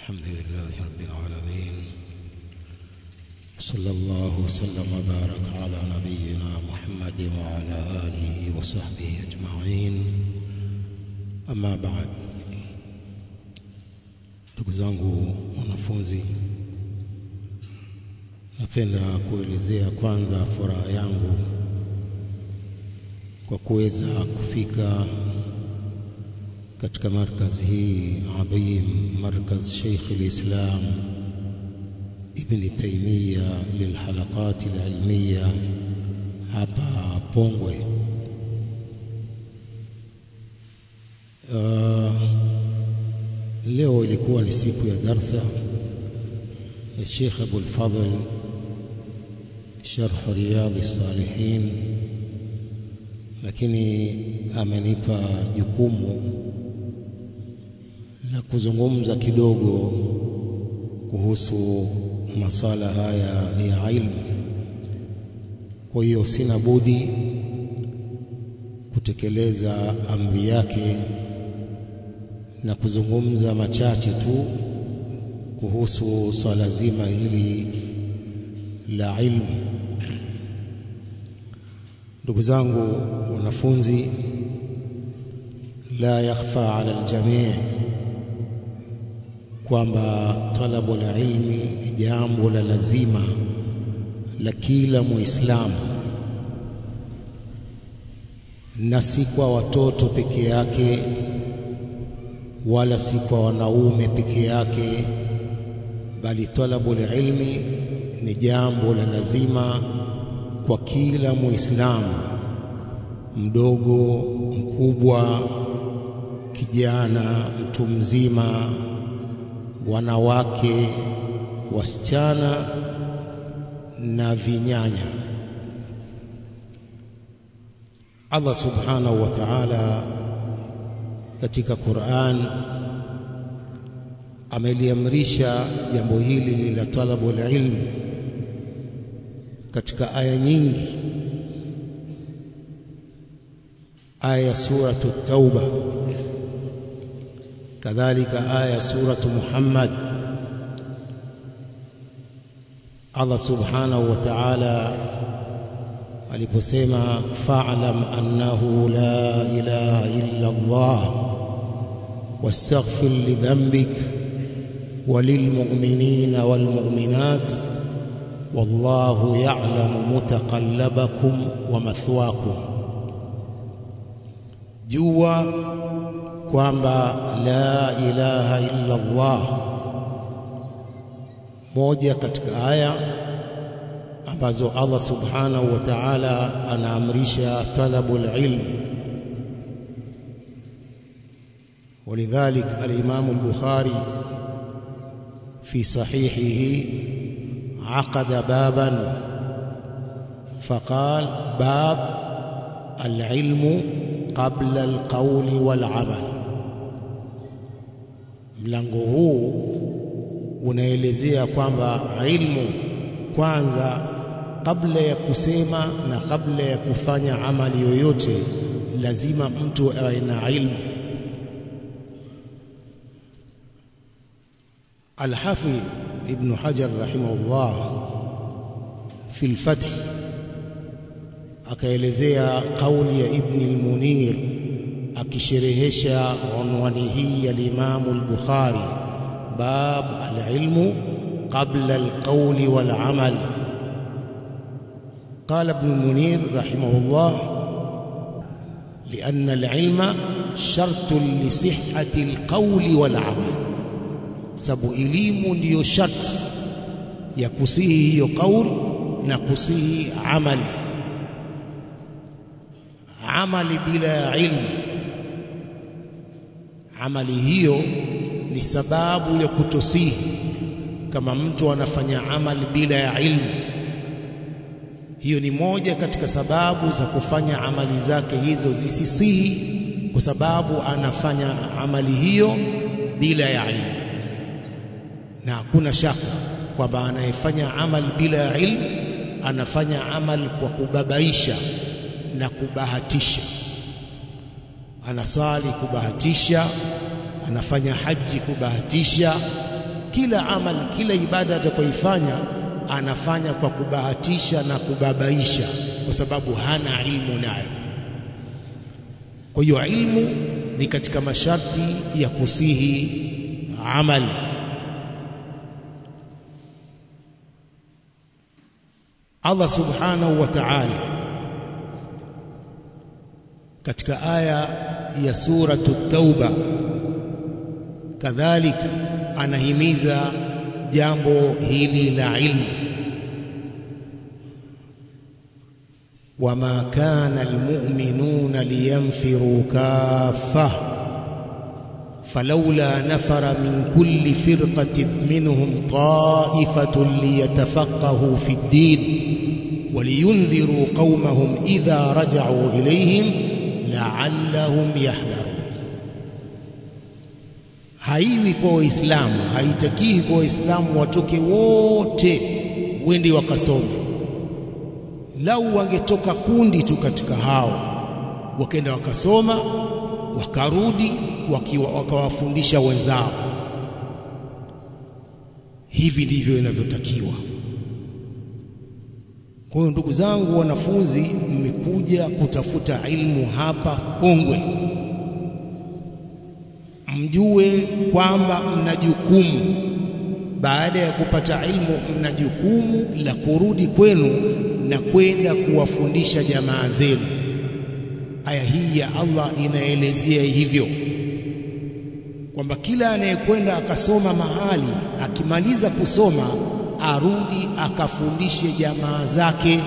الحمد لله رب العالمين صلى الله وسلم وبارك على نبينا محمد وعلى آله وصحبه أجمعين أما بعد ndugu zangu wanafunzi napenda kuelezea kwanza furaha yangu kwa kuweza kufika katika markaz hii adhim markaz Sheikh al-Islam Ibn Taymiyyah lilhalaqat alilmiya hapa Pongwe. Uh, leo ilikuwa ni siku ya darsa ya Sheikh Abu al-Fadl sharh riyadh as-salihin lakini amenipa jukumu la kuzungumza kidogo kuhusu masala haya ya ilmu. Kwa hiyo sina budi kutekeleza amri yake na kuzungumza machache tu kuhusu swala zima hili la ilmu. Ndugu zangu wanafunzi, la yakhfa ala aljamii kwamba talabu la ilmi ni jambo la lazima la kila Muislamu, na si kwa watoto peke yake, wala si kwa wanaume peke yake, bali talabu la ilmi ni jambo la lazima kwa kila Muislamu, mdogo, mkubwa, kijana, mtu mzima wanawake, wasichana na vinyanya. Allah subhanahu wa ta'ala katika Qur'an ameliamrisha jambo hili la talabu ilm katika aya nyingi. Aya suratu Tauba kadhalika aya suratu Muhammad Allah subhanahu wa ta'ala aliposema fa'lam annahu la ilaha illa Allah wastaghfir li dhanbik walilmu'minina walmu'minat wallahu ya'lamu mutaqallabakum wa mathwakum jua kwamba la ilaha illa Allah, moja katika aya ambazo Allah subhanahu wa ta'ala anaamrisha talabul ilm. ولذلك الإمام البخاري في صحيحه عقد بابا فقال باب العلم قبل القول والعمل mlango huu unaelezea kwamba ilmu kwanza, kabla ya kusema na kabla ya kufanya amali yoyote, lazima mtu awe na ilmu. Alhafidh Ibn Hajar rahimahullah fi al-Fath akaelezea kauli ya Ibn al-Munir akisherehesha unwani hii ya Imam al-Bukhari, bab al-ilmu qabla al-qawli wal-amal. قال ابن المنير رحمه الله لأن العلم شرط لصحة القول والعمل sababu elimu ndiyo sharti ya kusihi hiyo qaul na kusihi amali amali bila ya ilmu amali hiyo ni sababu ya kutosihi. Kama mtu anafanya amali bila ya ilmu, hiyo ni moja katika sababu za kufanya amali zake hizo zisisihi, kwa sababu anafanya amali hiyo bila ya ilmu. Na hakuna shaka kwamba anayefanya amali bila ya ilmu anafanya amali kwa kubabaisha na kubahatisha anasali kubahatisha, anafanya haji kubahatisha, kila amali, kila ibada atakayoifanya anafanya kwa kubahatisha na kubabaisha, kwa sababu hana ilmu nayo. Kwa hiyo ilmu ni katika masharti ya kusihi amali. Allah subhanahu wa ta'ala katika aya ya suratu Tauba kadhalika anahimiza jambo hili la ilmu, wama kana almu'minuna liyanfiru kaffa falawla nafara min kulli firqatin minhum ta'ifatun liyatafaqahu fi ddin waliyundhiru qaumahum idha raja'u ilayhim la'allahum yahdharun haiwi kwa Waislamu, haitakiwi kwa Waislamu watoke wote wende wakasome. Lau wangetoka kundi tu katika hao wakenda wakasoma wakarudi wakawafundisha wenzao, hivi ndivyo inavyotakiwa. Kwa hiyo ndugu zangu wanafunzi, mmekuja kutafuta ilmu hapa Pongwe mjue kwamba mna jukumu baada ya kupata ilmu, mna jukumu la kurudi kwenu na kwenda kuwafundisha jamaa zenu. Aya hii ya Allah inaelezea hivyo kwamba kila anayekwenda akasoma mahali, akimaliza kusoma arudi akafundishe jamaa zake,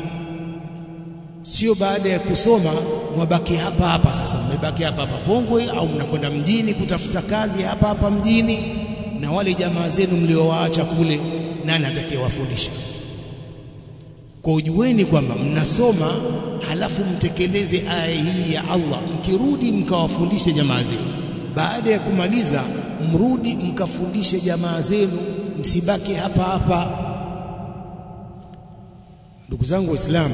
sio baada ya kusoma mwabaki hapa hapa. Sasa mmebaki hapa hapa Pongwe, au mnakwenda mjini kutafuta kazi hapa hapa mjini, na wale jamaa zenu mliowaacha kule, nani atakayewafundisha? Kwa ujueni kwamba mnasoma, halafu mtekeleze aya hii ya Allah, mkirudi mkawafundishe jamaa zenu. Baada ya kumaliza, mrudi mkafundishe jamaa zenu, msibaki hapa hapa. Ndugu zangu Waislamu,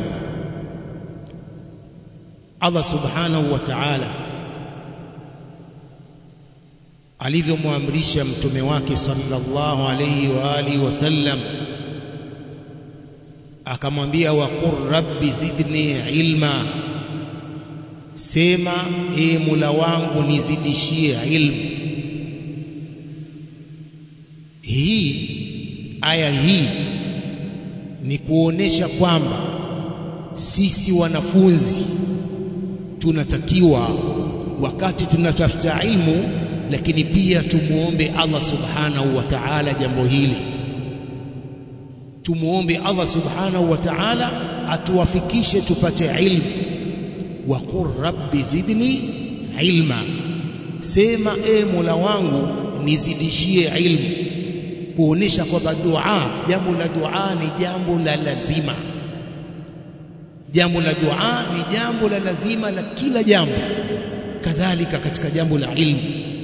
Allah subhanahu wa ta'ala alivyomwamrisha mtume wake sallallahu alayhi wa alihi wasallam, akamwambia waqur rabbi zidni ilma, sema e Mola wangu nizidishie ilmu. Hii aya hii ni kuonesha kwamba sisi wanafunzi tunatakiwa wakati tunatafuta ilmu, lakini pia tumuombe Allah subhanahu wa ta'ala jambo hili. Tumuombe Allah subhanahu wa ta'ala atuwafikishe tupate ilmu. wa qur rabbi zidni ilma, sema e Mola wangu nizidishie ilmu, kuonesha kwamba dua, jambo la dua ni jambo la lazima jambo la dua ni jambo la lazima la kila jambo, kadhalika katika jambo la ilmu.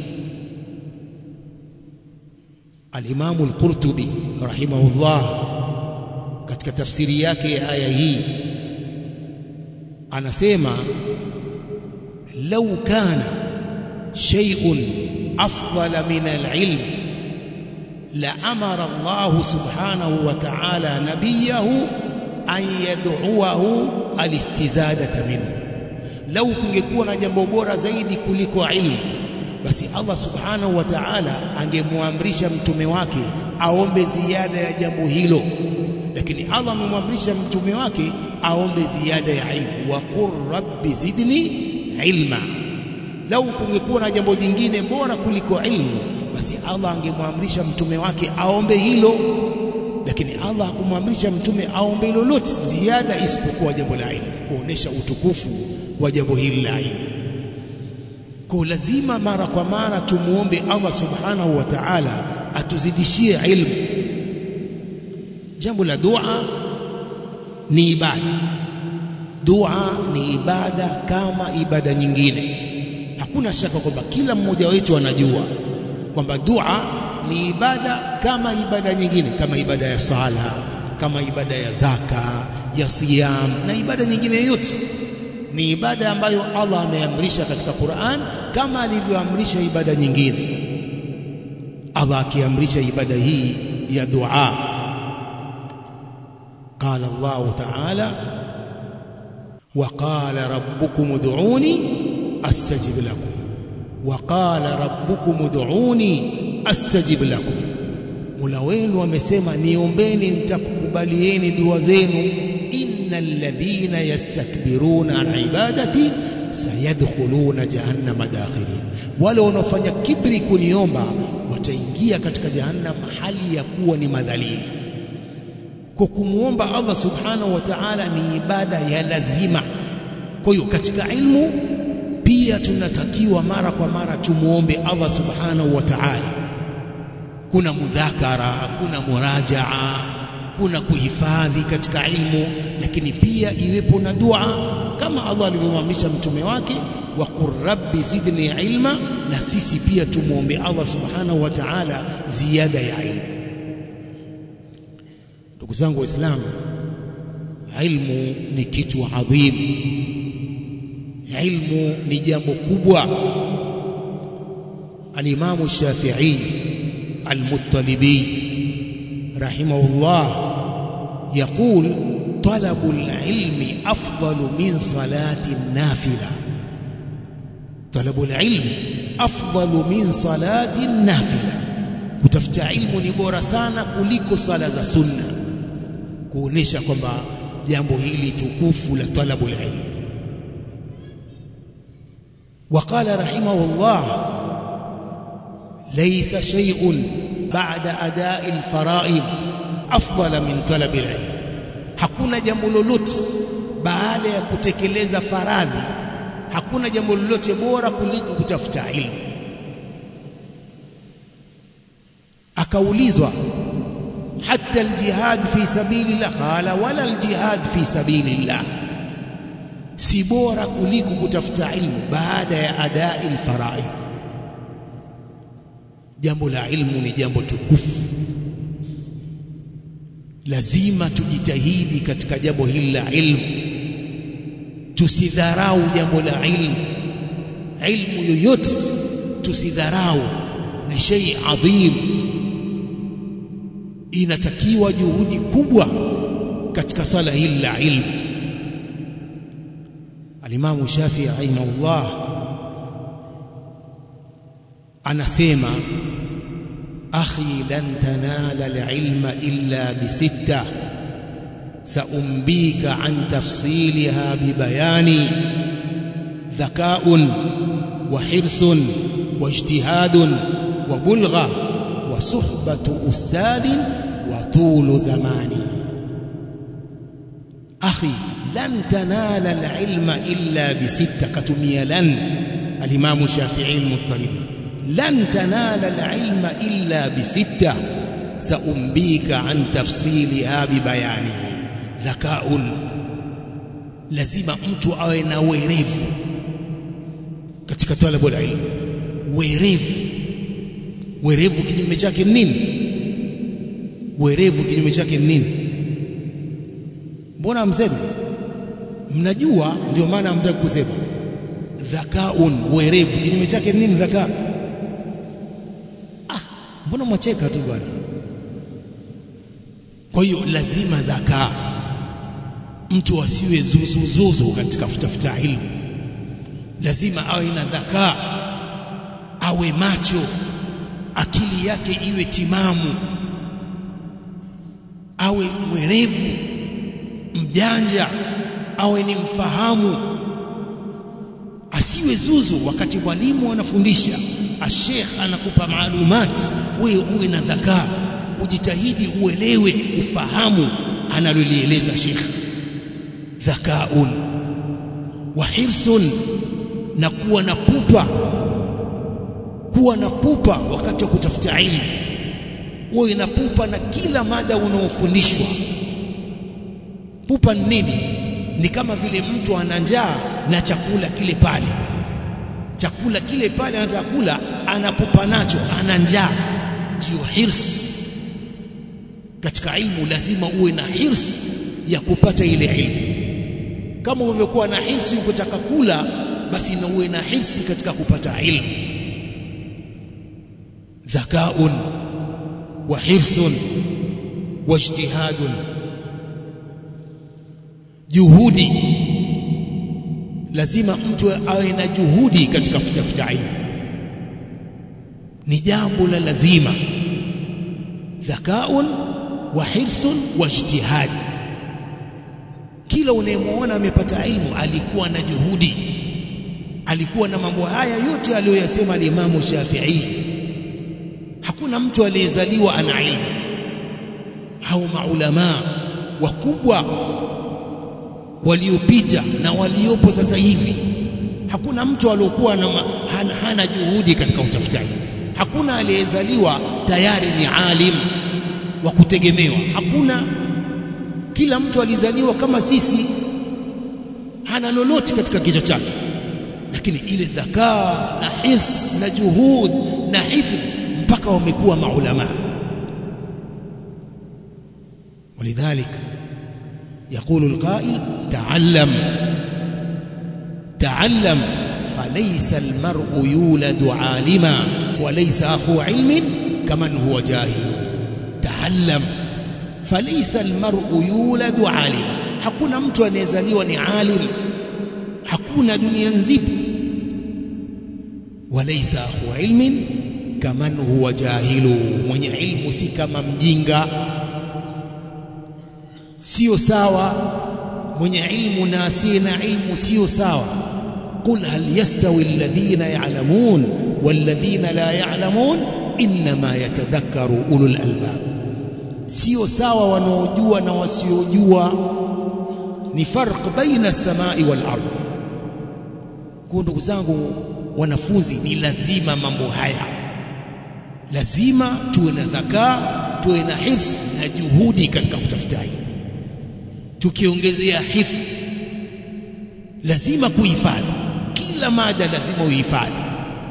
Alimamu Al-Qurtubi rahimahullah katika tafsiri yake ya aya hii anasema, lau kana shay'un afdala min al-ilm la amara Allah subhanahu wa ta'ala nabiyahu an yad'uahu alistizadata minhu, lau kungekuwa na jambo bora zaidi kuliko ilmu, basi Allah subhanahu wa ta'ala angemwamrisha mtume wake aombe ziada ya jambo hilo, lakini Allah amemwamrisha mtume wake aombe ziada ya ilmu, wa qur rabbi zidni ilma. Lau kungekuwa na jambo jingine bora kuliko ilmu, basi Allah angemwamrisha mtume wake aombe hilo lakini Allah hakumwamrisha mtume aombe lolote ziada isipokuwa jambo la ilmu, kuonesha utukufu wa jambo hili la ilmu. Kwa lazima mara kwa mara tumuombe Allah subhanahu wa ta'ala atuzidishie ilmu. Jambo la dua ni ibada, dua ni ibada kama ibada nyingine. Hakuna shaka kwamba kila mmoja wetu anajua kwamba dua ni ibada kama ibada nyingine, kama ibada ya sala, kama ibada ya zaka, ya siyam na ibada nyingine yote. Ni ibada ambayo Allah ameamrisha katika Qur'an kama alivyoamrisha ibada nyingine. Allah akiamrisha ibada hii ya dua قال الله تعالى وقال ربكم ادعوني استجب لكم وقال ربكم ادعوني استجب لكم Mola wenu amesema niombeni nitakukubalieni dua zenu innal ladhina yastakbiruna an ibadati sayadkhuluna jahannama dakhirin wale wanaofanya kibri kuniomba wataingia katika jahannam hali ya kuwa ni madhalili kwa kumwomba Allah subhanahu wa ta'ala ni ibada ya lazima kwa hiyo katika ilmu pia tunatakiwa mara kwa mara tumuombe Allah subhanahu wa ta'ala kuna mudhakara kuna murajaa kuna kuhifadhi katika ilmu lakini pia iwepo na dua kama Allah alivyomwamrisha mtume wake wa qur rabbi zidni ilma na sisi pia tumuombe Allah subhanahu wa ta'ala ziada ya ilmu ndugu zangu waislamu ilmu ni kitu adhim ilmu ni jambo kubwa alimamu shafi'i المطلبي رحمه الله يقول طلب العلم أفضل من صلاة النافلة طلب العلم أفضل من صلاة النافلة kutafuta ilmu ni bora sana kuliko sala za sunna kuonesha kwamba jambo hili tukufu la talabul ilm وقال رحمه الله ليس شيء بعد أداء الفرائض أفضل من طلب العلم hakuna jambo lolote baada ya kutekeleza faradhi hakuna jambo lolote bora kuliko kutafuta ilmu akaulizwa hata aljihad fi sabilillah qala wala aljihad fi sabilillah si bora kuliko kutafuta ilmu baada ya adai alfaraidh jambo la ilmu ni jambo tukufu lazima tujitahidi katika jambo hili la ilmu tusidharau jambo la ilmu ilmu yoyote tusidharau ni shay adhim inatakiwa juhudi kubwa katika sala hili la ilmu alimamu Shafi'i rahimahullah anasema akhi lan tanala alilma illa bisitta saumbika an tafsiliha bibayani dhakaun wa hirsun wa ijtihadun wa bulgha wa suhbatu ustadin wa tulu zamani akhi lan tanala alilma illa bisitta katumia lan alimamu Shafi'i al-Muttalibi لن تنال العلم إلا بستة سأنبيك عن تفصيلها ببيانه ذكاء lazima mtu awe na werevu katika talabu ilmu werevu werevu kinyume chake nini werevu kinyume chake nini mbona mseme mnajua ndio maana hamtaki kusema dhakaun werevu kinyume chake nini dhakaa mbona mwacheka tu bwana kwa hiyo lazima dhakaa mtu asiwe zuzuzuzu katika kutafuta ilmu lazima awe na dhakaa awe macho akili yake iwe timamu awe mwerevu mjanja awe ni mfahamu asiwe zuzu wakati mwalimu anafundisha ashekh anakupa maalumati wewe uwe na dhakaa ujitahidi uelewe ufahamu analolieleza shekh dhakaun wa hirsun na kuwa na pupa kuwa na pupa wakati wa kutafuta ilmu uwe na pupa na kila mada unaofundishwa pupa ni nini ni kama vile mtu ana njaa na chakula kile pale chakula kile pale anataka kula anapupa nacho ana njaa ndio hirs katika ilmu lazima uwe na hirs ya kupata ile ilmu kama ulivyokuwa na hirsi ukitaka kula basi na uwe na hirsi katika kupata ilmu dhakaun wa hirsun wa ijtihadun juhudi lazima mtu awe na juhudi katika kutafuta ilmu ni jambo la lazima dhakaun wa hirsun wa ijtihad kila unayemwona amepata ilmu alikuwa na juhudi alikuwa na mambo haya yote aliyoyasema alimamu Shafi'i hakuna mtu aliyezaliwa ana ilmu au maulama wakubwa waliopita na waliopo sasa hivi hakuna mtu aliyokuwa hana, hana juhudi katika utafutaji hakuna aliyezaliwa tayari ni alim wa kutegemewa hakuna kila mtu alizaliwa kama sisi hana lolote katika kichwa chake lakini ile dhakaa na his na juhud na hifdh mpaka wamekuwa maulama ولذلك يقول القائل تعلم تعلم فليس المرء يولد عالما وليس أخو علم كمن هو جاهل تعلم فليس المرء يولد عالما hakuna mtu anayezaliwa ni alim hakuna dunia nzima walaysa akhu ilmin kaman huwa jahilu mwenye ilmu si kama mjinga sio sawa mwenye ilmu na asiye na ilmu sio sawa qul hal yastawi alladhina ya'lamun walladhina la ya'lamun inma yatadhakkaru ulul albab sio sawa wanaojua na wasiojua ni farq baina samai wal ardh kwa ndugu zangu wanafunzi ni lazima mambo haya lazima tuwe na dhakaa tuwe na hifdh na juhudi katika kutafutaji tukiongezea hifdh lazima kuhifadhi kila mada lazima uhifadhi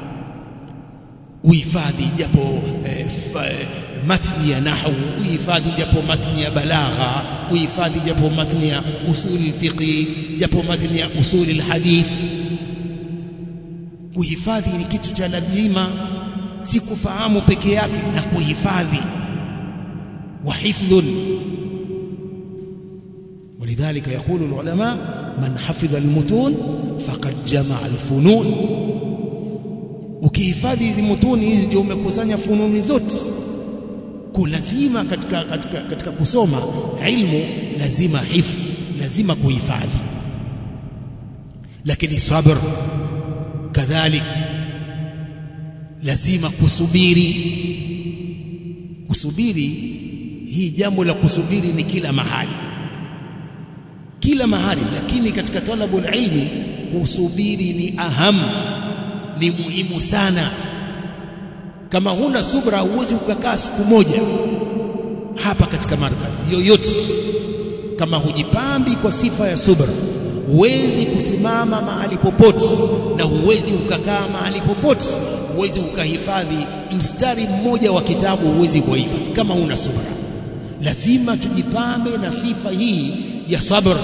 uhifadhi japo eh, matni ya nahwu uhifadhi japo matni ya balagha uhifadhi japo matni ya usuli fiqhi japo matni ya usuli alhadith kuhifadhi ni kitu cha lazima si kufahamu peke yake na kuhifadhi wa hifdhun ولذلك يقول العلماء من حفظ المتون فقد جمع الفنون ukihifadhi hizi mutuni hizi ndio umekusanya fununi zote kulazima katika, katika, katika kusoma ilmu lazima hifdh lazima kuhifadhi lakini sabr kadhalik lazima kusubiri kusubiri hii jambo la kusubiri ni kila mahali kila mahali lakini katika talabul ilmi kusubiri ni ahamu ni muhimu sana kama huna subra huwezi ukakaa siku moja hapa katika markazi yoyote kama hujipambi kwa sifa ya subra huwezi kusimama mahali popote na huwezi ukakaa mahali popote huwezi ukahifadhi mstari mmoja wa kitabu huwezi kuhifadhi kama una subra lazima tujipambe na sifa hii ya sabr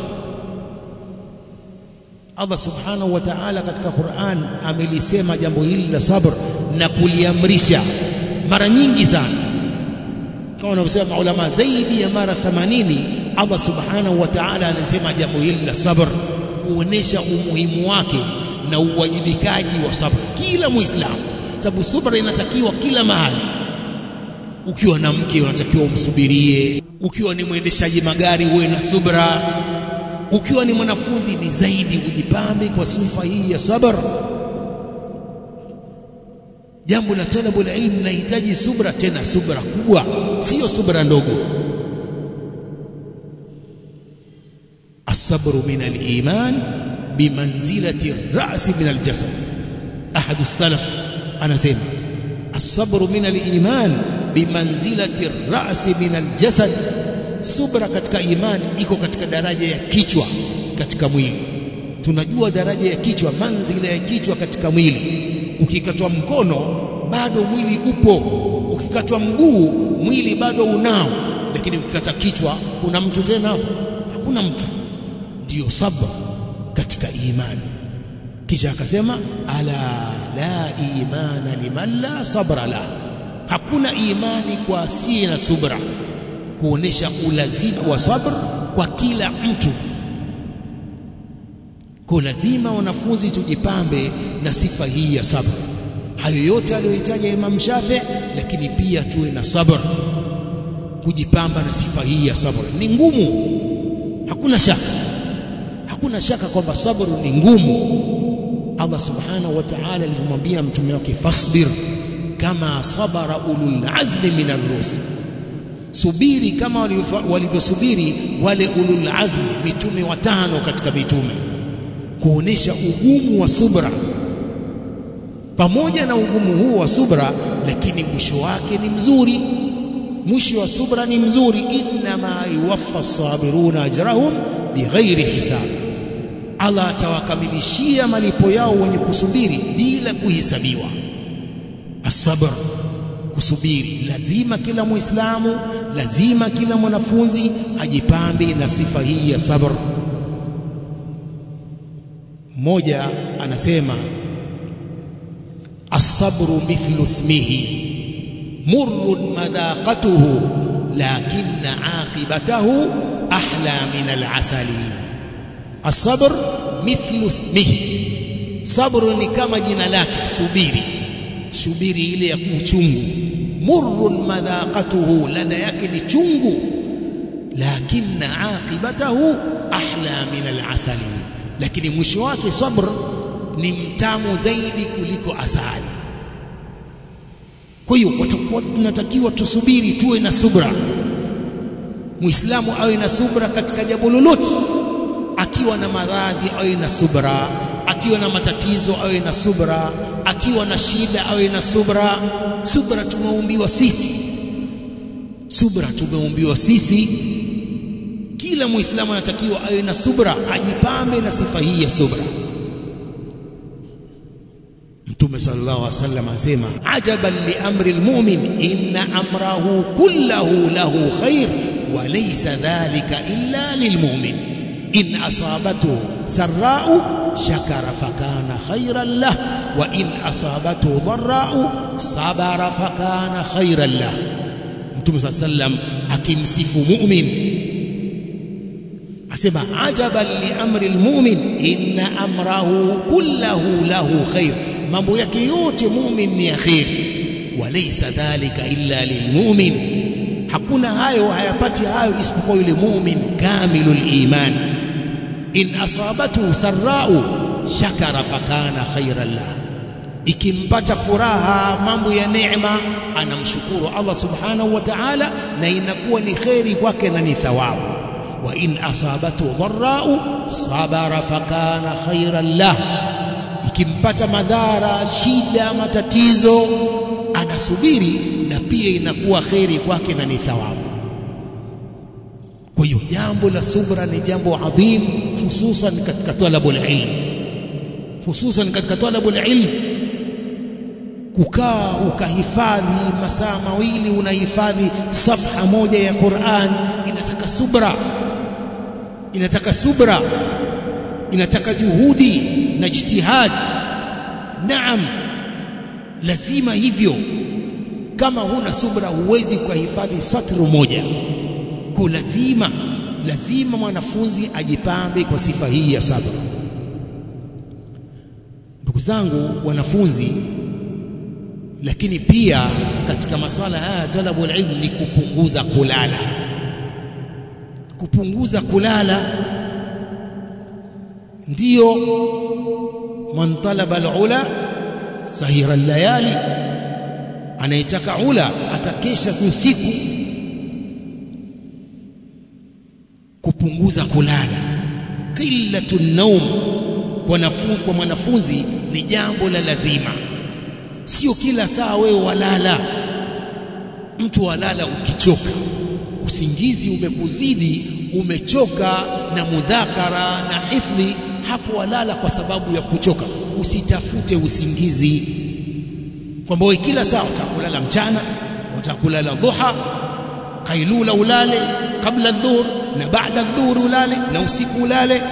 Allah subhanahu wa ta'ala katika Qur'an amelisema jambo hili la sabr na kuliamrisha mara nyingi sana kama wanavyosema maulama zaidi ya mara 80 Allah subhanahu wa ta'ala anasema jambo hili la sabr kuonesha umuhimu wake na uwajibikaji wa sabr kila muislamu sababu subra inatakiwa kila mahali ukiwa na mke unatakiwa umsubirie ukiwa ni mwendeshaji magari uwe na subra ukiwa ni mwanafunzi ni zaidi ujipambe kwa sifa hii ya sabr jambo la talabul ilm linahitaji subra tena subra kubwa sio subra ndogo الصبر من الإيمان بمنزلة الرأس من الجسد أحد السلف أنا سيما الصبر من الإيمان بمنزلة الرأس من الجسد subra katika imani iko katika daraja ya kichwa katika mwili tunajua daraja ya kichwa manzila ya kichwa katika mwili ukikatwa mkono bado mwili upo ukikatwa mguu mwili bado unao lakini ukikata kichwa kuna mtu tena hapo hakuna mtu ndiyo sabr katika imani kisha akasema ala la imana liman la sabra la hakuna imani kwa asiye na subra kuonesha ulazima wa sabr kwa kila mtu kwa lazima wanafunzi tujipambe na sifa hii ya sabr hayo yote aliyohitaja Imam Shafi lakini pia tuwe na sabr kujipamba na sifa hii ya sabr ni ngumu hakuna shaka hakuna shaka kwamba sabru ni ngumu Allah subhanahu wa ta'ala alivyomwambia mtume wake fasbir kama sabara ulul azmi min ar-rusul subiri kama walivyosubiri wale ulul azmi mitume watano katika mitume kuonesha ugumu wa subra pamoja na ugumu huu wa subra lakini mwisho wake ni mzuri mwisho wa subra ni mzuri inma yuwaffa as-sabiruna ajrahum bighairi hisab Allah atawakamilishia malipo yao wenye kusubiri bila kuhesabiwa asabr kusubiri lazima kila muislamu lazima kila mwanafunzi ajipambe na sifa hii ya sabr mmoja anasema as-sabru mithlu ismihi murrun madaqatuhu lakinna aqibatahu ahla min al-asali as-sabr mithlu ismihi sabru ni kama jina lake subiri subiri ile ya kuchungu murrun madhaqatuhu ladha yake ni chungu lakinna aqibatahu ahla min al-asali lakini mwisho wake sabr ni mtamu zaidi kuliko asali kwa hiyo tunatakiwa tusubiri tuwe na subra muislamu awe na subra katika jambo lolote akiwa na maradhi awe na subra akiwa na matatizo awe na subra akiwa na shida awe na subra subra tumeumbiwa sisi subra tumeumbiwa sisi kila muislamu anatakiwa awe na subra ajipambe na sifa hii ya subra Mtume sallallahu alaihi wasallam asema ajaban li amri almu'min inna amrahu kullahu lahu khair wa laysa dhalika illa lilmu'min in asabatu sarra'u shakara fakana khairan lah wa in asabatu dharra'u sabara fakana khairan lah Mtume sallallahu alaihi wasallam akimsifu mu'min asema ajaban li amri almu'min inna amrahu kullahu lahu khair mambo yake yote mu'min ni khair walaysa dhalika illa lilmu'min hakuna hayo hayapati hayo isipokuwa yule mu'min kamilul iman in asabatu sarra'u shakara fakana khairan la ikimpata furaha mambo ya neema anamshukuru Allah subhanahu wa ta'ala na inakuwa ni khairi kwake na ni thawabu wa in asabatu dharra'u sabara fakana khairan lah ikimpata madhara shida matatizo anasubiri na pia inakuwa khairi kwake na ni thawabu kwa hiyo jambo la subra ni jambo adhim hususan katika talabul ilm hususan katika talabul ilm kukaa ukahifadhi masaa mawili unahifadhi safha moja ya Qur'an inataka subra inataka subra inataka juhudi na jitihad naam lazima hivyo kama huna subra huwezi kuhifadhi satru moja kwa lazima lazima mwanafunzi ajipambe kwa sifa hii ya sabra ndugu zangu wanafunzi lakini pia katika masala haya talabu ilmu ni kupunguza kulala kupunguza kulala ndiyo man talaba alula sahira layali anayetaka ula atakesha usiku kupunguza kulala qillatu naum kwa nafu, kwa mwanafunzi ni jambo la lazima sio kila saa wewe walala mtu walala ukichoka usingizi umekuzidi umechoka na mudhakara na hifdhi hapo walala kwa sababu ya kuchoka usitafute usingizi kwamba wewe kila saa utakulala mchana utakulala dhuha kailula ulale kabla dhuhur na baada dhuhur ulale na usiku ulale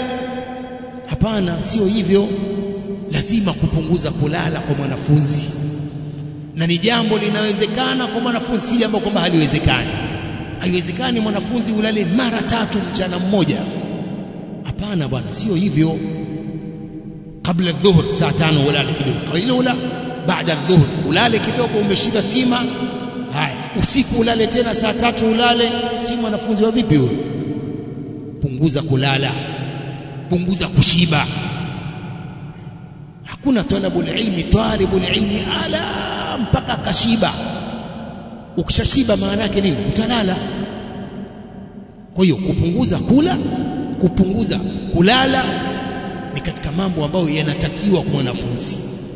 hapana sio hivyo lazima kupunguza kulala kwa mwanafunzi na ni jambo linawezekana kwa mwanafunzi, si jambo kwamba haliwezekani. Haiwezekani mwanafunzi ulale mara tatu mchana mmoja. Hapana bwana, sio hivyo. Kabla dhuhur saa tano ulale kidogo, qailula baada dhuhur ulale kidogo, umeshika sima. Haya, usiku ulale tena saa tatu ulale. Si mwanafunzi wa vipi huyo? Punguza kulala, punguza kushiba. Hakuna talabul ilmi, talibul ilmi ala mpaka kashiba. Ukishashiba maana yake nini? Utalala. Kwa hiyo kupunguza kula, kupunguza kulala ni katika mambo ambayo yanatakiwa kwa mwanafunzi.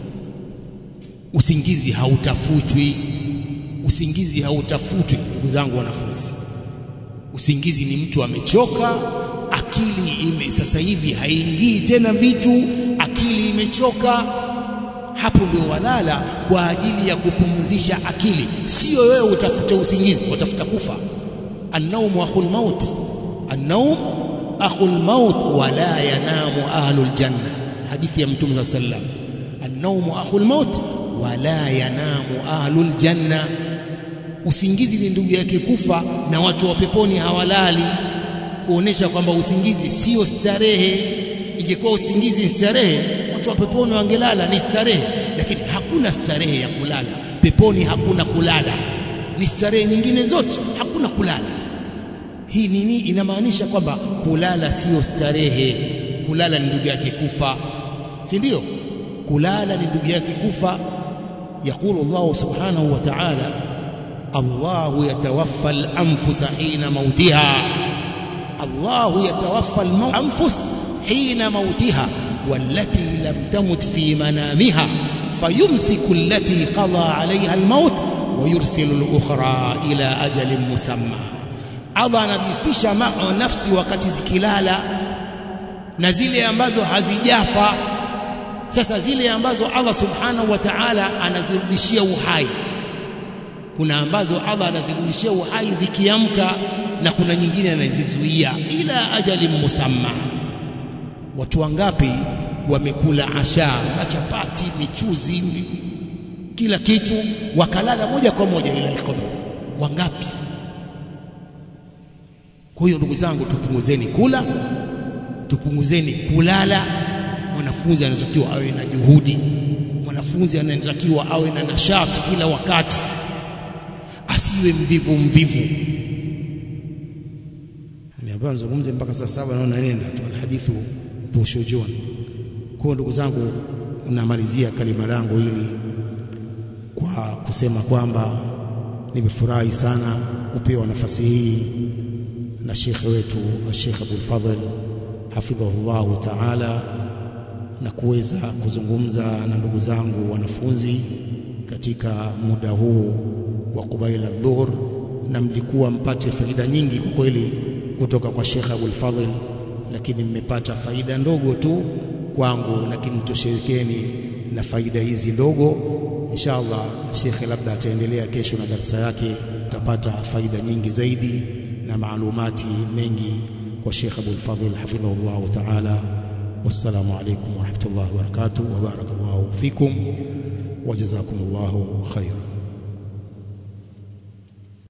Usingizi hautafutwi, usingizi hautafutwi, ndugu zangu wanafunzi. Usingizi ni mtu amechoka, akili ime sasa hivi haingii tena vitu, akili imechoka. Hapo ndio walala kwa ajili ya kupumzisha akili, sio wewe utafute usingizi, utafuta kufa. Annaumu akhul maut, annaum akhul maut wala yanamu ahlul janna, hadithi ya Mtume saa sallam. Annaumu akhul maut wala yanamu ahlul janna, usingizi ni ndugu yake kufa, na watu wa peponi hawalali, kuonesha kwamba usingizi sio starehe. Ingekuwa usingizi ni starehe, watu wa peponi wangelala, ni starehe. Lakini hakuna starehe ya kulala peponi, hakuna kulala, ni starehe nyingine zote, hakuna kulala. Hii nini? Inamaanisha kwamba kulala sio starehe. Kulala ni ndugu yake kufa, si ndio? Kulala ni ndugu yake kufa. Yaqulu Allahu subhanahu wa ta'ala, Allahu yatawaffa al-anfusa hina mautiha, Allahu yatawaffa al-anfus hina mautiha wallati lam tamut fi manamiha fayumsiku allati qada alayha al-maut wa yursilu al-ukhra ila ajalin musamma Allah anajifisha nafsi wakati zikilala na zile ambazo hazijafa. Sasa zile ambazo Allah subhanahu wa ta'ala anazirudishia uhai, kuna ambazo Allah anazirudishia uhai zikiamka, na kuna nyingine anazizuia ila ajali musamma. Watu wangapi wamekula asha, machapati, michuzi, kila kitu, wakalala moja kwa moja ila alqabr? Wangapi? Kwa hiyo ndugu zangu, tupunguzeni kula, tupunguzeni kulala. Mwanafunzi anatakiwa awe na juhudi, mwanafunzi anatakiwa awe na nashati kila wakati, asiwe mvivu mvivu. Ameambiwa nizungumze mpaka saa saba, naona nenda tu, alhadithu dhu shujun. Kwa hiyo ndugu zangu, namalizia kalima langu hili kwa kusema kwamba nimefurahi sana kupewa nafasi hii na shekhe wetu Sheikh Abul Fadhl hafidhahullahu taala, na kuweza kuzungumza na ndugu zangu wanafunzi katika muda huu wa kubaila dhuhur, na mlikuwa mpate faida nyingi kwa kweli kutoka kwa Sheikh Abul Fadhl, lakini mmepata faida ndogo tu kwangu, lakini tosherekeni na faida hizi ndogo. Insha Allah shekhe labda ataendelea kesho na darasa yake, utapata faida nyingi zaidi na maalumati mengi kwa Sheikh Abul Fadhl hafidhahullahu taala. Wassalamu alaykum wa rahmatullahi wa barakatuh wa barakallahu fikum wa jazakumullahu khair.